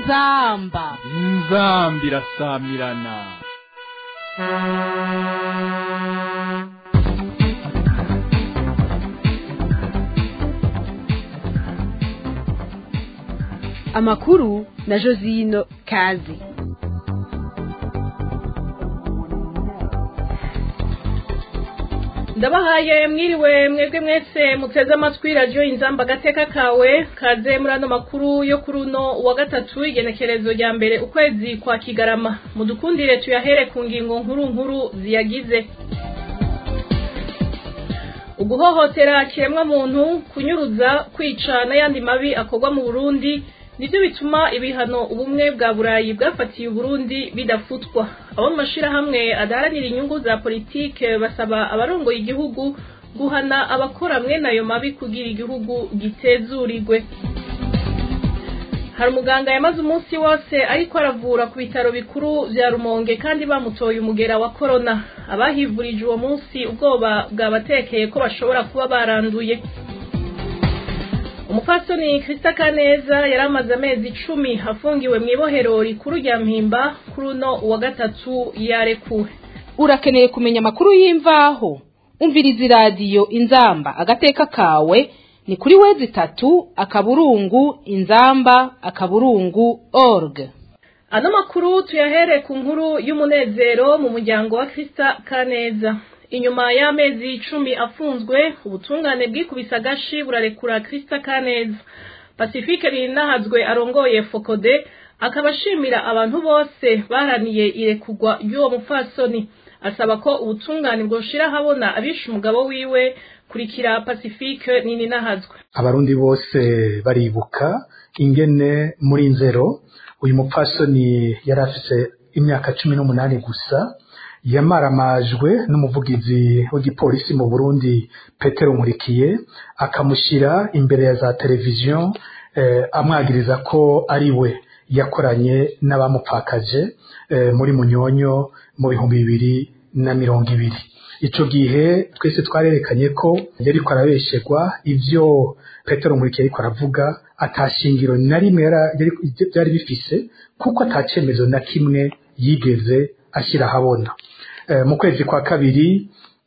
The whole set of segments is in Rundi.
inzamba inzambi irasamirana amakuru na josino kazi ndabahaye mwiriwe mwebwe mwese muteze amatwi radiyo inzamba agateka kawe kaze muri ano makuru yo kuri uno wa gatatu igenekerezo rya mbere ukwezi kwa kigarama mudukundire tuyahere ku ngingo nkuru nkuru ziyagize uguhohotera kiremwa muntu kunyuruza kwica n'ayandi mabi akorwa mu burundi nibyo bituma ibihano ubumwe bwa burayi bwafatiye uburundi bidafutwa abo mu mashyirahamwe adaharanira inyungu za politike basaba abarongoye igihugu guhana abakora mwene ayo mabi kugira igihugu gitezurirwe hari umuganga yamaze umunsi wose ariko aravura ku bitaro bikuru bya rumonge kandi bamutoye umugera wa korona abahivurije uwo munsi ubwoba bwabatekeye ko bashobora kuba baranduye umupfasoni Krista Kaneza yari amaze amezi icumi afungiwe mu ibohero rikuru rya mpimba kuri uno wa gatatu yarekuwe urakeneye kumenya amakuru y'imvaho umviriza iradiyo inzamba agateka kawe ni kuri wezi itatu akaburungu inzamba akaburungu org ano makuru tuyahere ku nkuru y'umunezero mu muryango wa Krista Kaneza inyuma y'amezi icumi afunzwe ubutungane bwikubise agashi burarekura Krista Kaneza Pacifique Rinahazwe arongoye Fokode akaba ashimira abantu bose baraniye irekugwa y'uwo mupfasoni asaba ko ubutungane bwoshira habona abishe umugabo wiwe kurikira Pacifique nini nahazwe abarundi bose baribuka ingene muri nzero uyu mupfasoni yari afise imyaka cumi n'umunani gusa yamaramajwe n'umuvugizi w'igipolisi mu Burundi Petero Nkurikiye akamushyira imbere ya za televiziyo eh, amwagiriza ko ari we yakoranye n'abamupfakaje eh, muri Munyonyo mu bihumbi bibiri na mirongo ibiri ico gihe twese twarerekanye ko yariko arabesherwa ivyo Petero Nkurikiye ariko aravuga atashingiro na rimwe byari bifise kuko atacemezo na kimwe yigeze ashyira ahabona mu kwezi kwa kabiri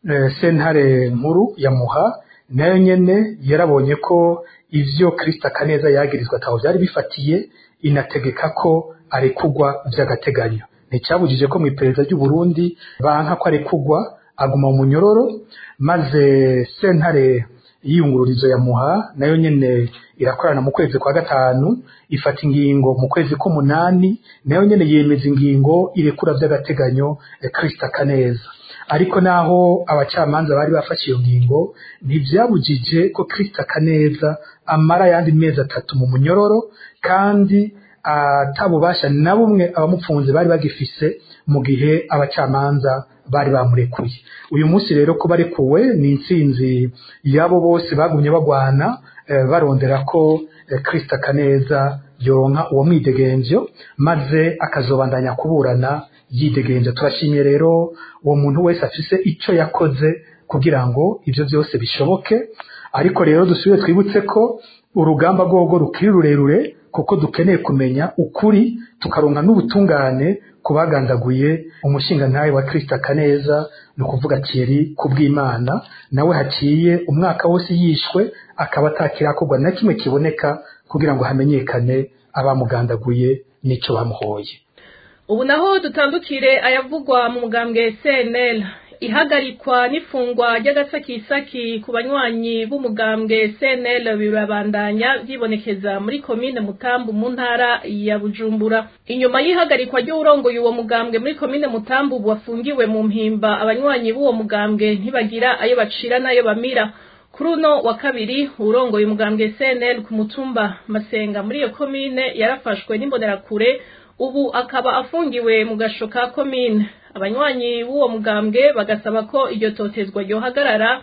sentare nkuru ya muha nayo nyene yarabonye ko ivyo Krista Kaneza yagirizwa ataho byari bifatiye inategeka ko arekugwa vy'agateganyo nticyabujije ko mu iperereza ry'u Burundi banka ko arekugwa aguma mu munyororo maze sentare y'iyungururizo ya muha nayo nyene irakorana mu kwezi kwa gatanu ifata ingingo mu kwezi k'umunani nayo nyene yemeza ingingo irekura vy'agateganyo Krista Kaneza ariko naho abacamanza bari bafashe iyo ngingo ntivyabujije ko Krista Kaneza amara yandi mezi atatu mu munyororo kandi atabubasha na bumwe abamupfunze bari bagifise mu gihe abacamanza bari bamurekuye uyu munsi rero ko barekuwe ni intsinzi yabo bose bagumye bagwana barondera ko Krista Kaneza yoronka uwo mwidegenvyo maze akazobandanya kuburana yidegenvyo turashimye rero uwo muntu wese afise ico yakoze kugira ngo ivyo vyose bishoboke ariko rero dusubire twibutse ko urugamba rwogo rukiri rurerure kuko dukeneye kumenya ukuri tukaronka n'ubutungane ku bagandaguye umushingantahe wa Krista Kaneza ni ukuvuga Thierry kubw'Imana nawe haciye umwaka wose yishwe akaba atakirakorwa na kimwe kiboneka kugira ngo hamenyekane abamugandaguye n'ico bamuhoye ubu naho dutandukire ayavugwa mu mugambwe CNL ihagarikwa n'ifungwa ry'agasakisaki ku banywanyi b'umugambwe CNL birabandanya byibonekeza muri komine Mutambu mu ntara ya Bujumbura inyuma y'ihagarikwa ry'urongoye uwo mugambwe muri komine Mutambu wafungiwe mu mpimba abanywanyi b'uwo mugambwe ntibagira ayo bacira n'ayo bamira kuri uno wa kabiri urongoye umugambwe CNL ku mutumba Masenga muri iyo komine yarafashwe n'imbonerakure ubu akaba afungiwe mu gasho ka komine abanywanyi b'uwo mugambwe bagasaba ko iryo totezwa ryohagarara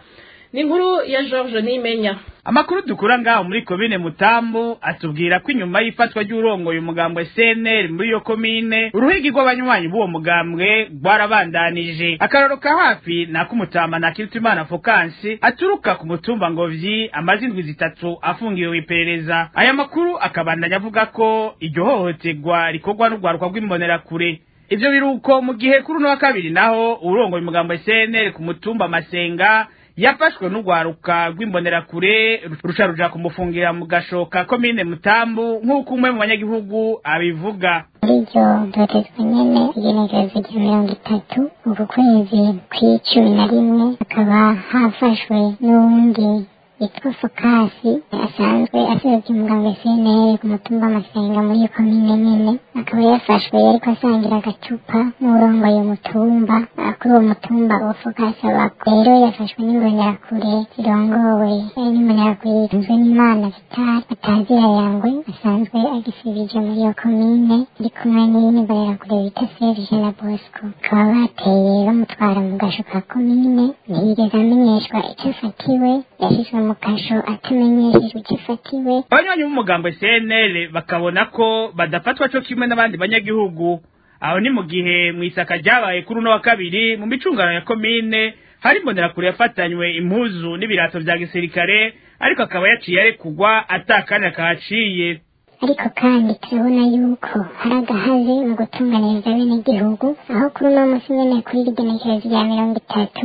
ni inkuru ya George Nimenya amakuru dukura ngaho muri komine mutambu atubwira ko inyuma y'ifatwa ry'urongoye umugambwe CNL muri iyo komine uruhigi rw'abanywanyi b'uwo mugambwe rwarabandanije akararo ka hafi ni ak'umutama na Kirutimana Fokansi aturuka ku mutumba Ngovyi amaze indwi zitatu afungiwe iperereza aya makuru akabandanya avuga ko iryo hohoterwa rikorwa n'urwaruka rw'imbonerakure ivyo biruko mu gihe kuri uno wa kabiri naho urongoye umugambwe CNL ku mutumba Masenga yafashwe n'urwaruka rw'imbonerakure ruca ruja kumufungira mu gashoka komine mutambu nk'uko umwe mu banyagihugu abivuga muri iryo dotezwa nyene igenekerezo rya mirongo itatu uku kwezi kw'icumi na rimwe hakaba hafashwe n'uwundi yitwa fokasi asanzwe aserukira umuganga cnl ku mutumba amasenga muri iyo komine nyene akaba yafashwe yariko asangira agacupa n'urongoye umutumba kuri uwo mutumba uwo fokasi abako rero yafashwe n'imbonerakure zirongowe n'imbonerakure yitunzwe n'imana vitali batazira yangwe asanzwe agisibije muri iyo komine ari kumwe n'imbonerakure bita serge na bosco bakaba bateye bamutwara mu gasho ka komine ntiyigeze amenyeshwa ico afatiwe yashizwe mu kasho atamenyeshejwe icyo afatiwe abanywanyi b'umugambwe CNL bakabona ko badafatwa co kimwe n'abandi banyagihugu aho ni mu gihe mu isaka ryabaye kuri uno wa kabiri mu micungano ya komine hari imbonerakure yafatanywe impuzu n'ibirato vya gisirikare ariko akaba yaciye arekugwa atakanya kahaciye ariko kandi turabona yuko hari agahaze mu gutunganiriza bene igihugu aho kuri uno munsi nyene kuri rigenekerezo rya mirongo itatu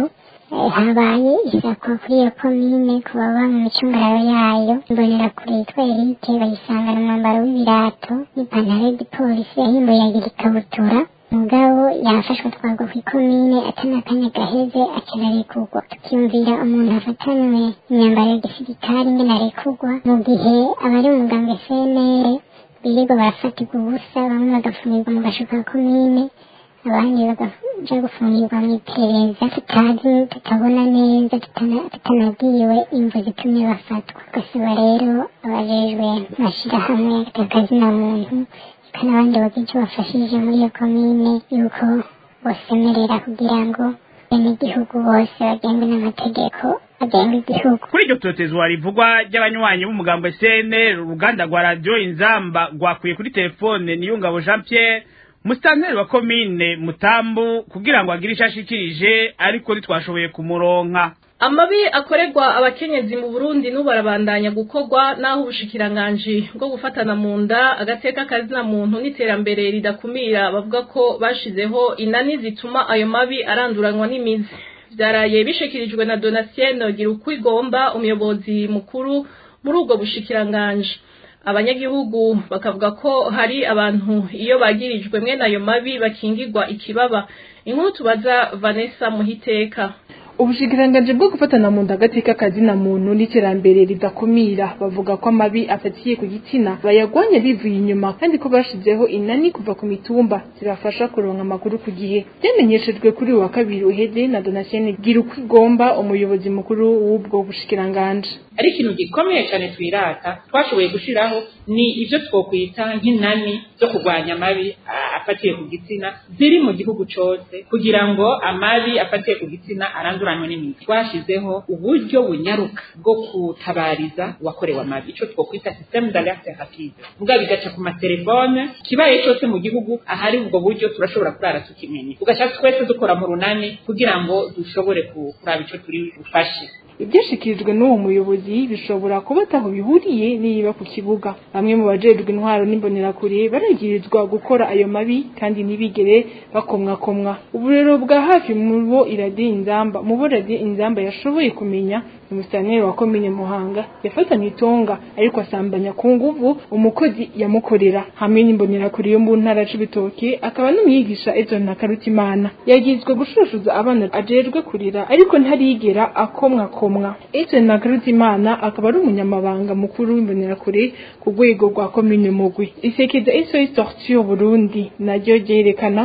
habaye isakwa kuri iyo komine ku baba mu micungararo yayo imbonera kure yitwa erike bayisangana umwambaro w'ibirato n'ipantaro y'igipolisi yahimbuye agira ikabutura mugabo yafashwe twagwa ku ikomine atanakanya gaheze akirarekurwa tukiyumvira umuntu afatanywe imyambaro ya gisirikari ingene arekurwa mu gihe abari umugambwe cnr birirwa barafatirwa ubusa bamwe bagafungirwa mu gasho ka komine abandi bagaja gufungirwa mu iperereza tutazi tutabona neza tutanagiwe imvu zitumye bafatwa tugasaba rero abajejwe mashirahamwe akazina muntu eka n'abandi bagira icyo bafashije muri iyo komine yuko bosemerera kugira ngo benegihugu bose bagengwe n'amategeko agenga igihugu kuri iryo totezwa rivugwa ry'abanywanyi b'umugambwe CNL uruganda rwa radio inzamba rwakuye kuri telefone niyungabo Jean Pierre musitanteri wa komine mutambu kugira ngo agire icyo ashikirije ariko ntitwashoboye kumuronka amabi akorerwa abakenyezi mu burundi n'ubarabandanya gukorwa n'aho ubushikiranganji bwo gufatana mu nda agateka kazina muntu n'iterambere ridakumira bavuga ko bashizeho inani zituma ayo mabi aranduranwa n'imizi byaraye bishikirijwe na donatien gira uko igomba umuyobozi mukuru muri ubwo bushikiranganji abanyagihugu bakavuga ko hari abantu iyo bagirijwe mwene ayo mabi bakingirwa ikibaba inkuru tubaza vanessa muhiteka ubushikiranganji bwo gufatana mu nda agateka kazina muntu n'iterambere ridakumira bavuga ko amabi afatiye ku gitsina bayagwanya bivuye inyuma kandi ko bashizeho inani kuva ku mitumba zibafasha kuronka amakuru ku gihe byamenyeshejwe kuri uwa kabiri uheze na donatien gira uko igomba umuyobozi mukuru w'ubwo bushikiranganji ari ikintu gikomeye cyane twirata twashoboye gushiraho ni ibyo twokwita nk'inani zo kurwanya amabi afatiye ku gitsina ziri mu gihugu cose kugira ngo amabi afatiye ku gitsina aranduranywe n'imizi twashizeho uburyo bunyaruka bwo kutabariza uwakorewe amabi ico twokwita systeme d'alerte rapide vuga bigaca ku matelefone kibaye cose mu gihugu ahari ubwo buryo turashobora kurara tukimenye ugaca twese dukora mu runani kugira ngo dushobore kuraba ico turi bufashe ibyashikirijwe n'uwo muyobozi bishobora kuba ataho bihuriye niba ku kibuga bamwe mu bajejwe intwaro n'imbonerakure baragirizwa gukora ayo mabi kandi ntibigere bakomwakomwa uburero bwa hafi mu bo iradiyo inzamba mu bo radiyo inzamba yashoboye kumenya umusaneri wa komine muhanga yafatanye itonga ariko asambanya ku nguvu umukozi yamukorera hamwe n'imbonerakure yo mu ntara c'ibitoke akaba n'umwigisha Edson Nakarutimana yagizwe gushushuza abana ajejwe kurira ariko ntarigera akomwa komwa Edson Nakarutimana akaba ari umunyamabanga mukuru w'imbonerakure ku rwego rwa komine mugwi isekeza SOS Torture Burundi naryo ryerekana ko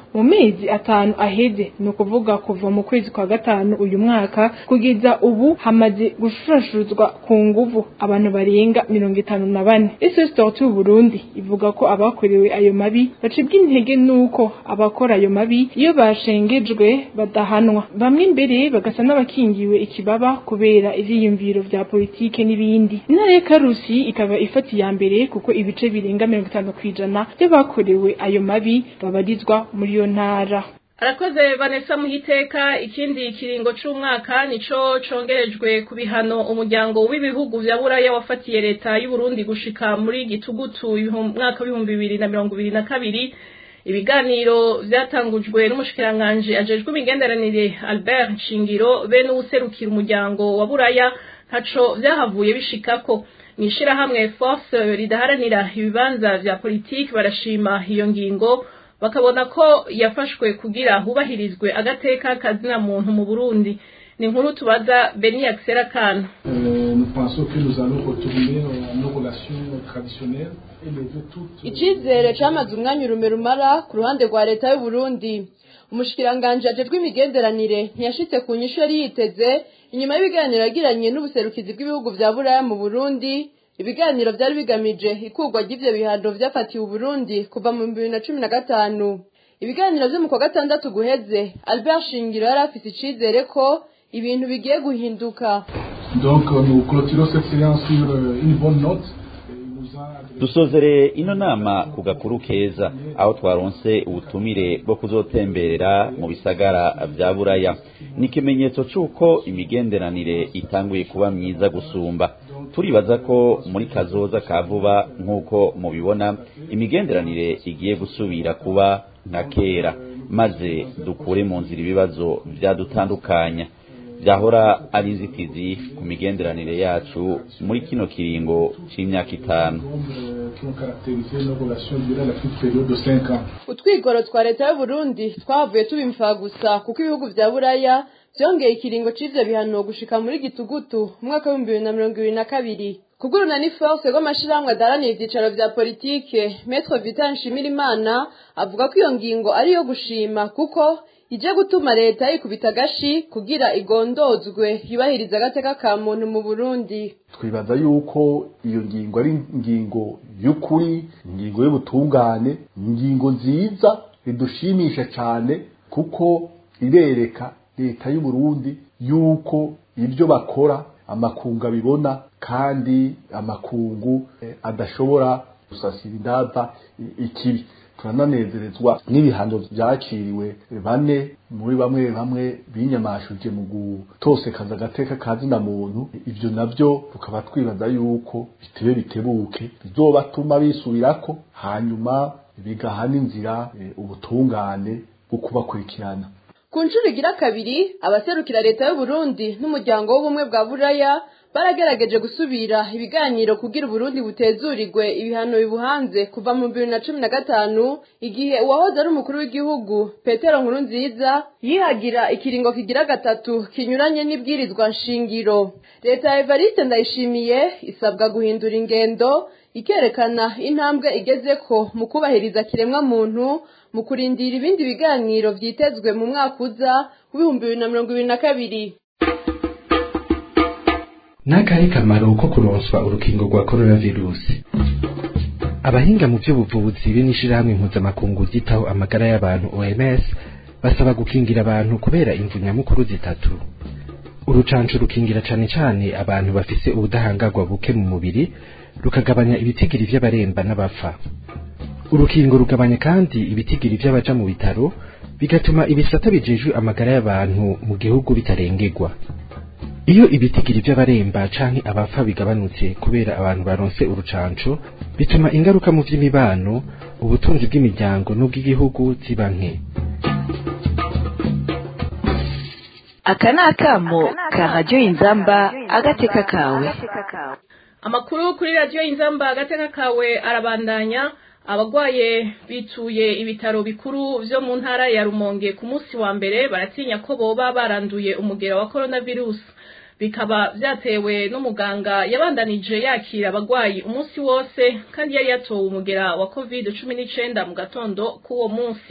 mu mezi atanu aheze ni ukuvuga kuva mu kwezi kwa gatanu uyu mwaka kugeza ubu hamaze gushurashuruzwa ku nguvu abantu barenga mirongo itanu na bane esositorti Burundi ivuga ko abakorewe ayo mabi bacibwa intege nuko abakora ayo mabi iyo bashengejwe badahanwa bamwe mbere bagasa n'abakingiwe ikibaba kubera ivyiyumviro vya politike n'ibindi intara ya karusi ikaba ifata iya mbere kuko ibice birenga mirongo itanu kw'ijana by'abakorewe ayo mabi babarizwa muri iyo ntara arakoze vanessa muhiteka ikindi kiringo c'umwaka nico congerejwe ku bihano umuryango w'ibihugu vya buraya wafatiye leta y'u Burundi gushika muri gitugutu umwaka w'ibihumbi bibiri na mirongo ibiri na kabiri ibiganiro vyatangujwe n'umushikiranganji ajejwe imigenderanire Albert Nshingiro be n'uwuserukira umuryango wa buraya ntaco vyahavuye bishikako mw'ishirahamwe force ridaharanira ibibanza vya politiki barashima iyo ngingo bakabona ko yafashwe kugira hubahirizwe agateka kazina muntu mu Burundi ni inkuru tubaza Beni Axera Kana icizere camaze umwanya urume rumara ku ruhande rwa leta y'u Burundi umushikiranganje ajejwe imigenderanire ntiyashitse ku nyishu yari yiteze inyuma y'ibiganiro yagiranye n'ubuserukizi bw'ibihugu vya buraya mu Burundi ibiganiro vyari bigamije ikurwa ry'ivyo bihano vyafatiwe Burundi kuva mu bibiri na cumi na gatanu ibiganiro vyo mu kwa gatandatu guheze Albert Shingiro yari afise icizere ko ibintu bigiye guhinduka Donc nous clôturons cette séance sur une bonne note. dusozereye ino nama ku gakuru keza aho twaronse ubutumire bwo kuzotemberera mu bisagara vya buraya ni ikimenyetso c'uko imigenderanire itanguye kuba myiza gusumba turibaza ko muri kazoza ka vuba nk'uko mubibona imigenderanire igiye gusubira kuba nka kera maze dukure mu nzira ibibazo vyadutandukanya byahora ari inzitizi ku migenderanire yacu muri kino kiringo c'imyaka itanu utwigoro twa leta y'u Burundi twavuye tubimfa gusa kuko ibihugu vya buraya vyongeye ikiringo c'ivyo bihano gushika muri gitugutu umwaka w'ibihumbi bibiri na mirongo ibiri na kabiri kuguruna ni force rw'amashirahamwe adaranira ivyicaro vya politike Maître Vital Nshimirimana avuga ko iyo ngingo ari iyo gushima kuko ije gutuma leta yikubita agashi kugira igondozwe yubahiriza agateka ka muntu mu Burundi twibaza yuko iyo ngingo ari ingingo y'ukuri ingingo y'ubutungane ingingo nziza idushimisha cyane kuko irereka leta y'u Burundi yuko ibyo bakora amakungu abibona kandi amakungu eh, adashobora gusasira indava ikibi turananezerezwa n'ibihano byakiriwe bane muri bamwe bamwe binyamashuje mu gutosekaza agateka ka zina muntu ibyo nabyo tukaba twibaza yuko bitebe bitebuke bizobatuma bisubirako hanyuma bigahana inzira e, ubutungane bwo kubakurikirana ku nshuro igira kabiri abaserukira leta y'u Burundi n'umuryango w'ubumwe bwa buraya baragerageje gusubira ibiganiro kugira uburundi butezurirwe ibihano bibuhanze kuva mu bibiri na cumi na gatanu igihe uwahoze ari umukuru w'igihugu petero nkuru nziza yihagira ikiringo kigira gatatu kinyuranye n'ibwirizwa nshingiro leta ya evariste ndayishimiye isabwa guhindura ingendo ikerekana intambwe igezeko mu kubahiriza kiremwa muntu mu kurindira ibindi biganiro vyitezwe mu mwaka uza w'ibihumbi bibiri na mirongo ibiri na kabiri n'akari kamaro ko kuronswa urukingo rwa coronavirusi abahinga mu by'ubuvuzi b'inishirahamwe mpuzamakungu ryitaho amagara y'abantu OMS basaba gukingira abantu kubera imvu nyamukuru zitatu urucanco rukingira cane cane abantu bafise ubudahangarwa buke mu mubiri rukagabanya ibitigiri vy'abaremba n'abapfa urukingo rugabanya kandi ibitigiri vy'abaja mu bitaro bigatuma ibisata bijejwe amagara y'abantu mu gihugu bitarengerwa iyo ibitigiri by'abaremba canke abapfa bigabanutse kubera abantu baronse urucanco bituma ingaruka mu vy'imibano ubutunzi bw'imiryango n'ubw'igihugu ziba nke aka ni akamo ka radiyo inzamba agateka kawe amakuru kuri radiyo inzamba agateka kawe arabandanya abagwaye bituye ibitaro bikuru vyo mu ntara ya rumonge ku munsi wa mbere baratinya ko boba baranduye umugera wa coronavirus bikaba vyatewe n'umuganga yabandanije yakira abagwayi umunsi wose kandi yari yatowe umugera wa covid cumi n'icenda mu gatondo k'uwo munsi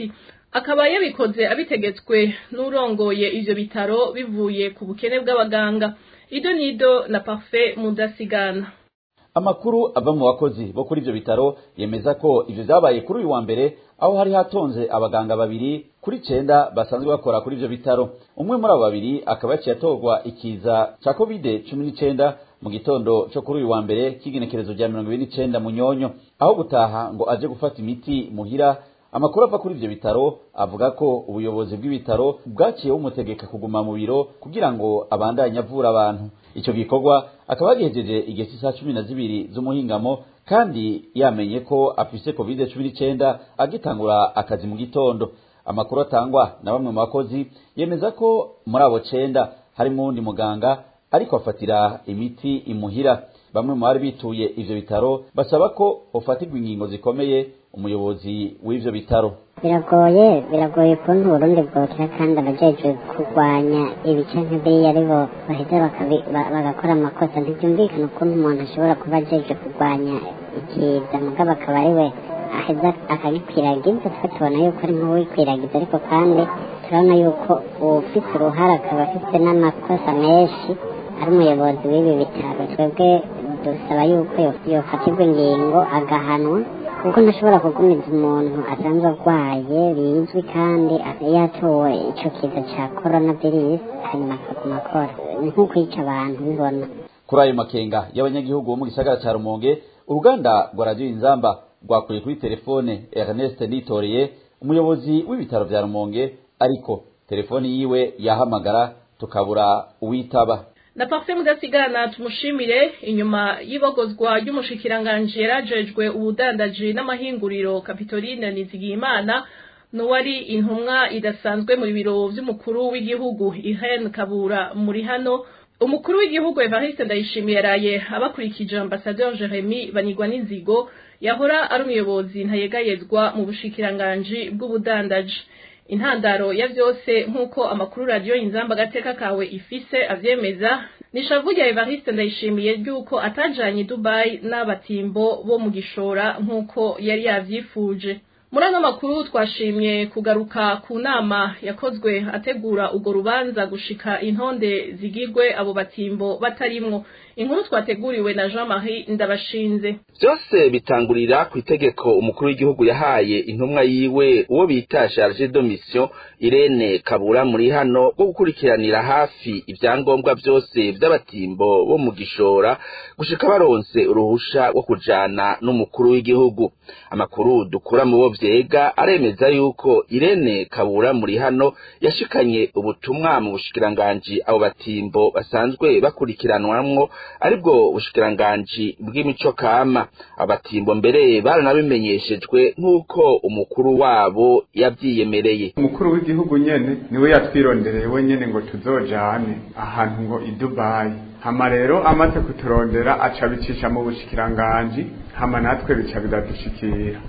akaba yabikoze abitegetswe n'urongoye ivyo bitaro bivuye ku bukene bw'abaganga ido nido na parfait mudasigana amakuru ava mu bakozi bo kuri ivyo bitaro yemeza ko ivyo vyabaye kuri uyu wa mbere aho hari hatonze abaganga babiri kuri cenda basanzwe bakora kuri ivyo bitaro umwe muri abo babiri akaba yaciye atorwa ikiza ca covid cumi n'icenda mu gitondo co kuri uyu wa mbere k'igenekerezo rya mirongo ibiri n'icenda mu nyonyo aho gutaha ngo aje gufata imiti muhira amakuru ava kuri ivyo bitaro avuga ko ubuyobozi bw'ibitaro bwaciye bumutegeka kuguma mu biro kugira ngo abandanye avura abantu ico gikorwa akaba yagihejeje igihe cy'isaha cumi na zibiri z'umuhingamo kandi yamenye ko afise covid cumi n'icenda agitangura akazi mu gitondo amakuru atangwa na bamwe mu bakozi yemeza ko muri abo cenda harimwo uwundi muganga ariko afatira imiti imuhira bamwe mu bari bituye ivyo bitaro basaba ko hofatirwa ingingo zikomeye umuyobozi w'ivyo bitaro biragoye biragoye ukuntu uburundi bwokera kandi abajejwe kurwanya ibice nk'ibiriya aribo baheza bakabi- ba- bagakora amakosa ntibyumvikana ukuntu umuntu ashobora kuba ajejwe kurwanya ikiza mugabo akaba ariwe aheza akagikwiragiza twe tubona yuko ari nk'uwikwiragiza ariko kandi turabona yuko uwufise uruhara akaba afise n'amakosa menshi ari umuyobozi w'ibi bitaro twebwe dusaba yuko yo- yofatirwa ingingo agahanwa kuko ntashobora kugumiza umuntu asanzwe arwaye bizwi kandi yatowe ico kiza ca corona virus hanyuma akaguma akora ni nko kwica abantu bibona kuri ayo makenga y'abanyagihugu bo mu gisagara ca rumonge uruganda rwa radiyo inzamba rwakuye kuri telefone ernest nitoreye umuyobozi w'ibitaro vya rumonge ariko telefoni yiwe yahamagara tukabura uwitaba na parfait mudasigana tumushimire inyuma y'ibogozwa ry'umushikiranganji yarajejwe ubudandaji n'amahinguriro kapitoline nizigiyimana n'uwari intumwa idasanzwe mu biro vy'umukuru w'igihugu irene kabura muri hano umukuru w'igihugu evariste ndayishimiye yaraye abakurikije ambasaderi jeremy banigwa n'inzigo yahora ari umuyobozi ntayegayezwa mu bushikiranganji bw'ubudandaji intandaro ya vyose nk'uko amakuru radiyo inzamba agateka kawe ifise avyemeza ni shavu rya evariste ndayishimiye ry'uko atajanye i dubayi n'abatimbo bo mu gishora nk'uko yari yavyifuje muri ano makuru twashimye kugaruka ku nama yakozwe ategura urwo rubanza gushika intonde zigirwe abo batimbo batarimwo inkuru twateguriwe na jean marie ndabashinze byose bitangurira ku itegeko umukuru w'igihugu yahaye intumwa yiwe uwo bita charge de mission irene kabura muri hano bwo gukurikiranira hafi ibyangombwa byose by'abatimbo bo mu gishora gushika baronse uruhusha rwo kujana n'umukuru w'igihugu amakuru dukura mu bo vyega aremeza yuko irene kabura muri hano yashikanye ubutumwa mu bushikiranganji abo batimbo basanzwe bakurikiranwamwo aribwo bushikiranganji bw'imico kama abatimbo mbere baranabimenyeshejwe nk'uko umukuru wabo yavyiyemereye umukuru w'igihugu nyene niwe yatwirondereye we nyene ngo tuzojane ahantu ngo i dubayi hama rero amaze kuturondera aca bicisha mu bushikiranganji hama natwe bica biradushikira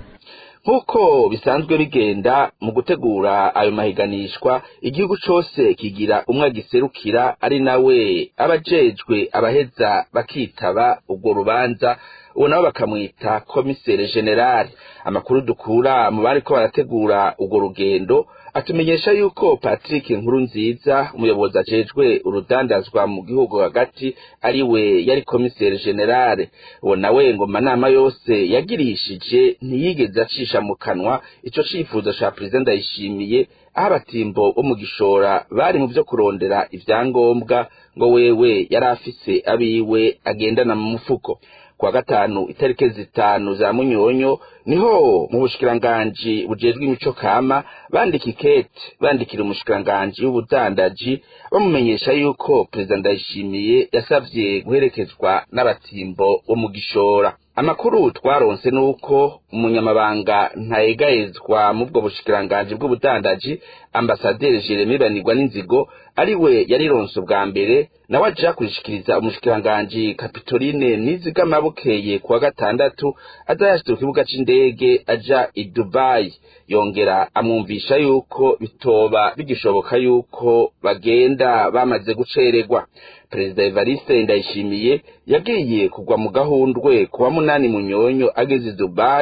nk'uko bisanzwe bigenda mu gutegura ayo mahiganishwa igihugu cose kigira umwe agiserukira ari nawe abajejwe abaheza bakitaba urwo rubanza uwo nabo bakamwita komisere generale amakuru dukura mu bariko barategura urwo rugendo atumenyesha yuko patrick nkuru nziza umuyobozi ajejwe urudandazwa mu gihugu hagati ari we yari komisere generale uwo nawe ngo manama yose yagirishije ntiyigeze acisha mu kanwa ico cifuzo ca perezida ndayishimiye aho abatimbo bo mu gishora bari mu vyo kurondera ivyangombwa ngo wewe yari afise abiwe agendana mu mufuko kuwa gatanu itariki zitanu za munyonyo niho mu bushikiranganji bujejwe imico kama bandika ikete bandikira umushikiranganji w'ubudandaji bamumenyesha yuko perezida ndayishimiye yasavye guherekezwa n'abatimbo bo mu gishora amakuru twaronse nuko umunyamabanga ntayegayezwa mu bwo bushikiranganji bw'ubudandaji ambasaderi jeremy banigwa n'inzigo ari we yarironse ubwa mbere nawe aja kurishikiriza umushikiranganji kapitoline nizigama bukeye kuwa gatandatu aza yashitse ku kibuga c'indege aja i dubayi yongera amwumvisha yuko bitoba bigishoboka yuko bagenda bamaze gucererwa perezida evariste ndayishimiye yagiye kugwa mu gahundwe kuwa munani munyonyo ageze i dubayi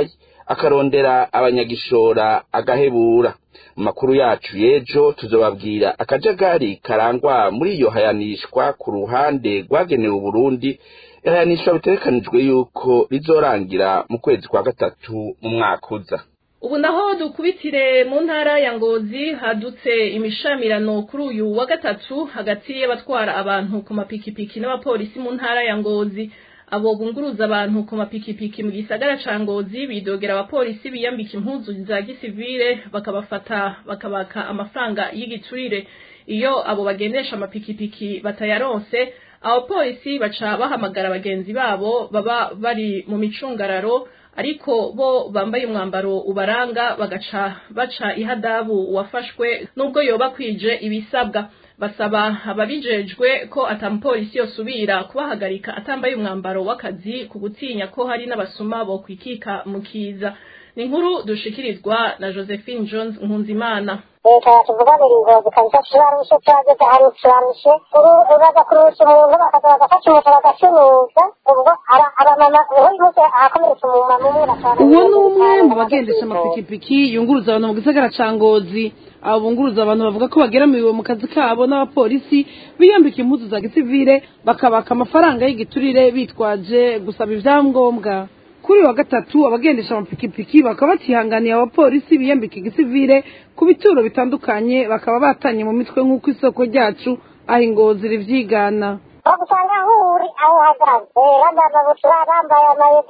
akarondera abanyagishora agahebura mu makuru yacu y'ejo tuzobabwira akajagari karangwa muri iyo hayanishwa ku ruhande rwagenewe uburundi ihayanishwa bitegekanijwe yuko rizorangira mu kwezi kwa gatatu mu mwaka uza ubu naho dukubitire mu ntara ya ngozi hadutse imishamirano kuri uyu wa gatatu hagati y'abatwara abantu ku mapikipiki n'abapolisi mu ntara ya ngozi abo bunguruza abantu ku mapikipiki mu gisagara ca ngozi bidogera abapolisi biyambika impuzu za gisivile bakabafata bakabaka amafaranga y'igiturire iyo abo bagendesha amapikipiki batayaronse abapolisi baca bahamagara bagenzi babo baba bari mu micungararo ariko bo bambaye umwambaro ubaranga bagaca baca ihadabu wafashwe nubwo yoba kwije ibisabwa basaba ababijejwe ko atamupolisi yosubira kubahagarika atambaye umwambaro w'akazi ku gutinya ko hari n'abasuma bo kwikika mu kiza ni inkuru dushikirizwa na josephine jones nkunzimana leta yatuvuganira ingozi kabisa turarushe turageze ahantu turarushe ubu uraza kurusha umuntu bakaza bagafata umuco bagacuruza ubwo abamama uyu munsi ahakomeretse umumama umwe batanu uwo ni umwe mu bagendesha amapikipiki yunguruza abantu mu gisagara ca ngozi abo bunguruza abantu bavuga ko bageramiwe mu kazi kabo n'abapolisi biyambika impuzu za gisivile bakabaka amafaranga y'igiturire bitwaje gusaba ivyangombwa kuri wa gatatu abagendesha amapikipiki bakaba batihanganiye abapolisi biyambika igisivile ku bituro bitandukanye bakaba batanye mu mitwe nk'uko isoko ryacu aho ingozi rivyigana bagusanga aho uri aho uhagaze badababutura bambaye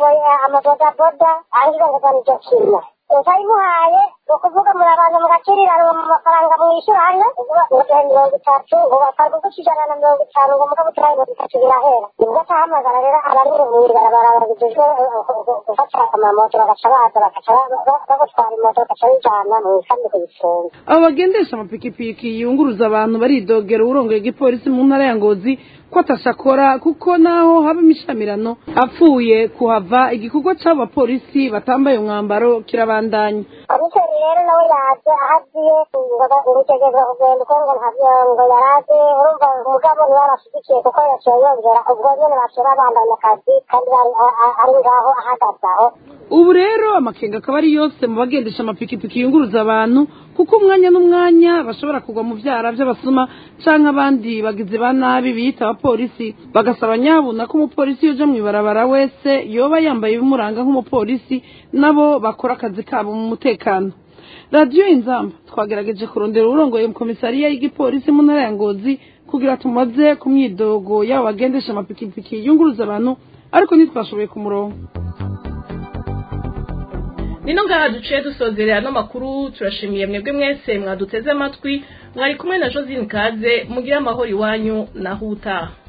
amabodaboda ahiga ngo nicyo kimwe utayimuhaye ni ukuvuga muri abantu mugaciriranwa mu mafaranga mwishyura hano mugihe mirongo itatu ngo bakarwa uguca ijana na mirongo itanu ngo muga buturaye mirongo itatu birahera nibwo atahamagara rero abari mu ibarabara babijejwe gufata amamoto bagaca baza bagaca bagutwara imoto bagaca bijana mu ikambi kuyifunga abo bagendesha amapikipiki yunguruza abantu baridogera uwurongoye igipolisi mu ntara ya ngozi ko atashakora kuko naho haba imishamirano apfuye kuhava igikorwa c'abo bapolisi batambaye umwambaro kirabandanya komiseri rero nawe yaje ahaziye ngutegereza kugenda uko ngo ntabyo ngo yaraje urumva umugabo niwe abashigikiye kuko yaciye yongera ubwo nyene baciye babandanya akazi kandi ari ngaho ahagaze aho ubu rero amakenga akaba ari yose mu bagendesha amapikipiki yunguruza abantu kuko umwanya n'umwanya bashobora kugwa mu vyara vy'abasuma canke abandi bagizi ba nabi biyita abapolisi bagasaba nyabuna ko umupolisi yoja mw'ibarabara wese yoba yambaye ibimuranga nk'umupolisi nabo bakora akazi kabo mu mutekano radiyo inzamba twagerageje kurondera uwurongoye mu komisariya y'igipolisi mu ntara ya ngozi kugira tumaze ku myidogo y'abo bagendesha amapikipiki yunguruza abantu ariko ntitwashoboye ku murongo nino ngaha duciye dusozerera ano makuru turashimiye mwebwe mwese mwaduteze amatwi mwari kumwe na josine kaze mugire amahoro iwanyu naho utaha